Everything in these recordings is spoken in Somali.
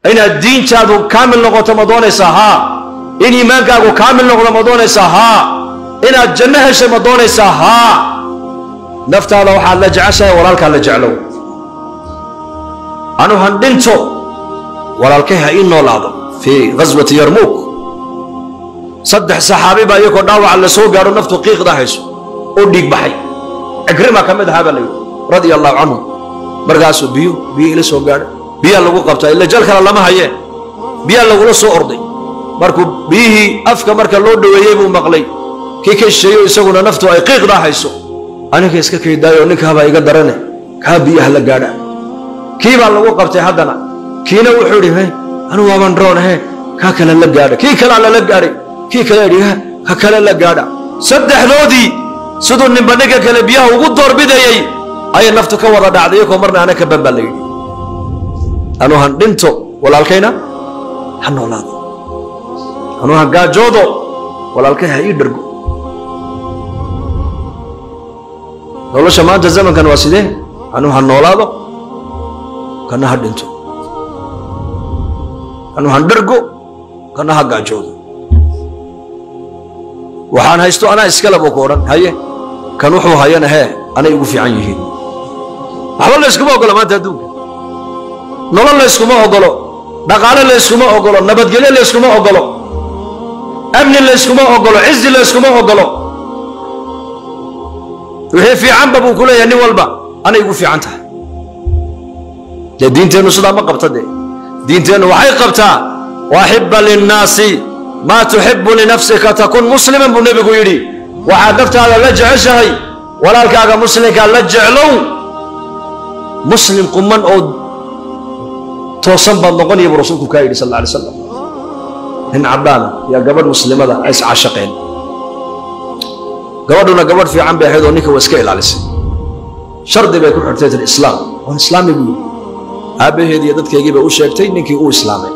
inaad diintaadu kaamil noqoto ma doonaysaa haa in iimaankaagu kaamil noqdo ma doonaysaa haa inaad janno heshay ma doonaysaa haa naftaada waxaad la jeceshahay walaalkaa la jeclow anu han dhinto walaalkay ha ii noolaado fii ghaswati yarmuuk saddex saxaabi baa iyagoo dhaawaca la soo gaadho naftu qiiqda hayso oo dhiig baxay cikrima ka mid ahaa baa la yidhi radia allahu canhu markaasuu biyo biyo ila soo gaadhay biyaa lagu qabtaa ila jal kale lama hayeen biyaa lagula soo orday markuu biyihii afka marka loo dhoweeyey buu maqlay kii ka shisheeyo isaguna naftu ay qiiqdaa hayso aniga iska kaydaayo ninkaabaa iga darane kaa biyaha la gaadha kii baa lagu qabtay haddana kiina wuxuu idhi he anu waaban roon he kaa kale la gaadha kii kalea lala gaadhay kii kale idhi he ka kale la gaadha saddexdoodii siduu ninba ninka kale biyaha ugu doorbidayey ayay naftu ka wada dhacday iyakoo marna ana ka ban baa la yidhi anu han dhinto walaalkayna ha noolaado anu han gaajoodo walaalkay ha ii dhargo nolosha maanta zamankan waa sidee anu ha noolaado kana ha dhinto anu han dhargo kana ha gaajoodo waxaan haysto anaa iskale buu ku odhan haye kan wuxuu hayana hee anay ugu fiican yihiin waxba layskuma ogolo maanta adduunka nolol layskuma ogolo dhaqaale layskuma ogolo nabadgelyo layskuma ogolo amni layskuma ogolo cizi layskuma ogolo wixii fiicanba buu ku leeyahay nin walba anay ugu fiican tahay dee diinteennu sidaa ma qabta dee diinteennu waxay qabtaa waaxiba linnaasi maa tuxibu linafsika takun musliman buu nebigu yidhi waxaad naftaada la jeceshahay walaalkaaga muslimkaa la jeclow muslim quman oo toosan baad noqonaya buu rasuulku kaa yidhi sal alla alay slam nin caddaana yaa gabadh muslimada ay iscaashaqeen gabadhuna gabadh fiican bay ahayd oo ninka waa iska ilaalisay shardi bay ku xirtay tir islaam waan islaami buu yidhi aabbaheed iyo dadkeygii bay u sheegtay ninkii uu islaamay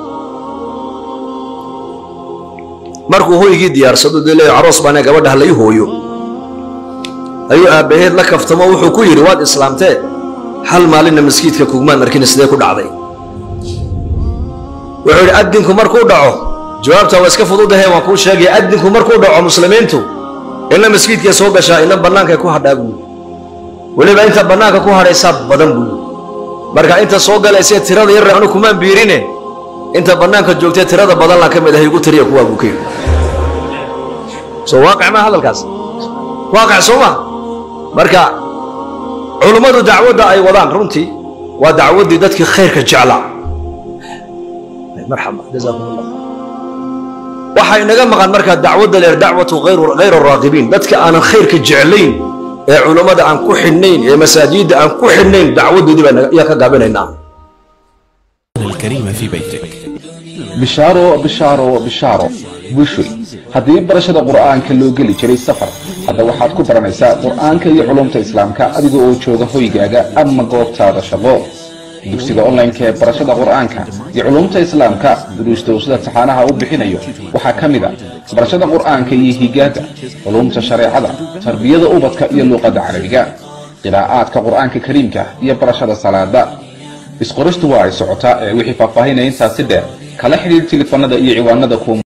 markuu hoygii diyaarsado dee leeya aroos baana gabadha ha lai hooyo ayuu aabbaheed la kaftamo wuxuu ku yidhi waad islaamtee hal maalinna maskiidka kugmaan arkina sidee ku dhacday wuxuu yidhi addinku markuu dhaco jawaabta waa iska fududahe waan kuu sheegaya addinku markuu dhaco muslimiintu inna maskiidkay soo gashaa inna bannaankay ku hadhaa buuyi weliba inta bannaanka ku hadhaysaa badan buuyi marka inta soo galaysee tirada yarre anu kumaan biirine inta bannaanka joogtee tirada badan la ka mid ahay igu tiriya kuwaa buu ka yidhi soo waaqic maa hadalkaas waaqic soo ma marka culummadu dacwadda ay wadaan runtii waa dacwaddii dadkii khayrka jeclaa marxaba jazaakum allah waxaa inaga maqan markaa dacwadda leer dacwatu hayr araaqibiin dadka aanan khayrka jeclayn ee culummada aan ku xidhnayn ee masaajidda aan ku xidhnayn dacwaddoodii baa ayaa ka gaabinaynaa الكريم في بيتك bishaaro bishaaro bishaaro bushoy haddii barashada qur'aanka loo geli jiray safar hadda waxaad ku baranaysaa qur'aanka iyo culumta islaamka adiga oo jooga hoygaaga ama goobtaada shaqo dugsiga online-ka ee barashada qur'aanka iyo culumta islaamka duruusta uu sida taxaanaha u bixinayo waxaa ka mid a barashada qur'aanka iyo higaada culumta shareecada tarbiyada ubadka iyo luuqadda carabiga qiraa'aadka qur'aanka kariimka iyo barashada salaada isqoristu waa ay socotaa ee wixii faahfaahinaya intaasi dheer kala xidhiir tilifanada iyo ciwaanada kuwa